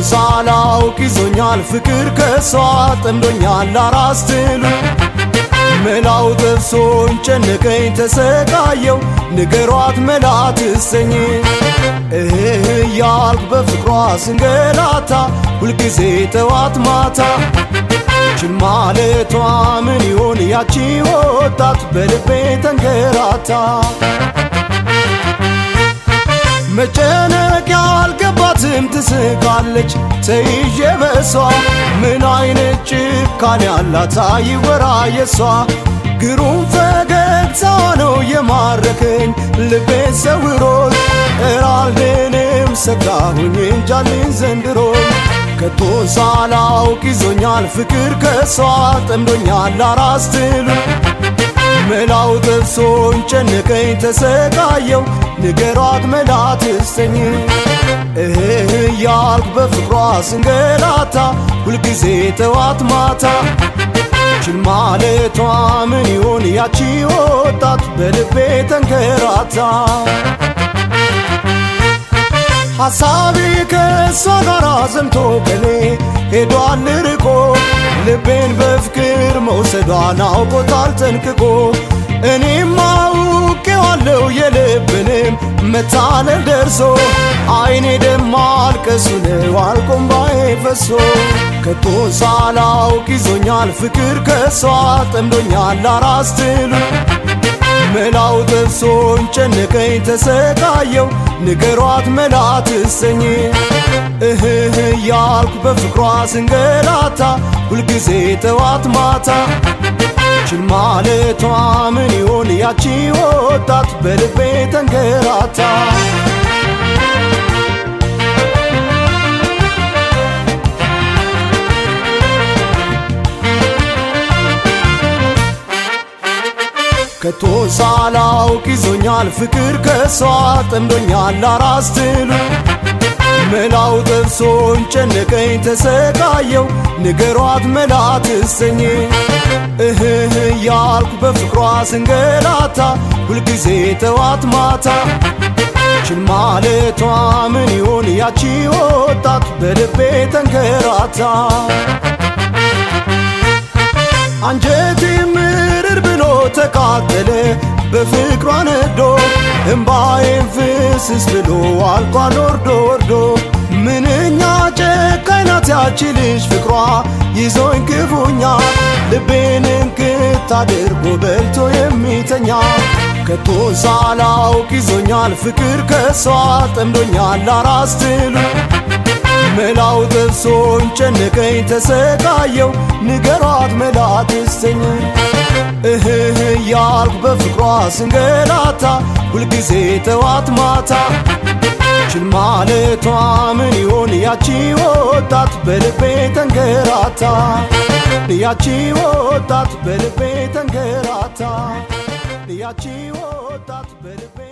ሳላውቅ ይዞኛል ፍቅር ከሷ ጠምዶኛል አራስ ትሉ መላው ጠፍሶኝ ጨነቀኝ ተሰቃየው ንገሯት መላ ትሰኝ እህ እያልኩ በፍቅሯ ስንገላታ ሁልጊዜ ጠዋት ማታ ችን ማለቷ ምን ይሆን ያቺ ወጣት በልቤ ተንገራታ መጨነቅ ያልገባትም ትስቃለች ተይዤ በሷ ምን አይነት ጭካኔ ያላት አይወራ የሷ ግሩም ፈገግታ ነው የማረከኝ ልቤን ሰውሮት እራልድንም ሰጋሁኝ እንጃልኝ ዘንድሮ ከቶ ሳላውቅ ይዞኛል ፍቅር ከሷ ጠምዶኛል አራስ ትሉ መላው ጠፍሶኝ ጨነቀኝ ተሰቃየው ንገሯት መላ ትሰኝ እህ እያልኩ በፍቅሯ ስንገላታ ሁልጊዜ ጠዋት ማታ ችን ማለቷ ምን ይሆን ያቺ ወጣት በልቤ ተንከራታ ሐሳቤ ከእሷ ጋር ዘምቶ ከኔ ሄዷል ርቆ ልቤን በፍቅር መውሰዷን አውቆታል ጠንቅቆ እኔም አውቄዋለሁ የልብንም መታለል ደርሶ አይኔ ደም ማልቀሱ ነው አልቆም ባዬ ፈሶ ከቶ ሳላውቅ ይዞኛል ፍቅር ከሷ ጠምዶኛል አራስ ትሉ መላው ጠፍሶኝ ጨነቀኝ ተሰቃየው ንገሯት መላ ትሰኝ እህህ እያልኩ በፍቅሯ ስንገላታ ሁልጊዜ ጠዋት ማታ ችን ማለቷ ምን ይሆን ያቺ ወጣት በልቤ ተንገራታ ከቶ ሳላውቅ ይዞኛል ፍቅር ከሷ ጠምዶኛል አራስ ትሉ መላው ጠፍሶኝ ጨነቀኝ ተሰቃየው ንገሯት መላ ትሰኝ እህህ እያልኩ በፍቅሯ ስንገላታ ሁልጊዜ ጠዋት ማታ ችን ማለቷ ምን ይሆን ያቺ ወጣት በልቤ ተንከራታ አንጀቴ ምርር ብሎ ተቃጠለ በፍቅሯ ነዶ እምባዬን ፍስስ ብሎ አልቋል ወርዶ ወርዶ ምንኛ ጨካኝ ናት ያቺ ልጅ ፍቅሯ ይዞኝ ክፉኛ ልቤን እንክት አድርጎ በልቶ የሚተኛ ከቶ ሳላውቅ ይዞኛል ፍቅር ከሷ ጠምዶኛል አራስ ትሉ መላው ጠፍሶኝ ጨነቀኝ ተሰቃየው ንገሯት መላ ትሰኝ እህህ እያልኩ በፍቅሯ ስንገላታ ሁልጊዜ ጠዋት ማታ ችን ማለቷ ምን ይሆን ያቺ ወጣት በልቤ ተንገራታ ያቺ ወጣት በልቤ ተንገራታ ያቺ ወጣት በልቤ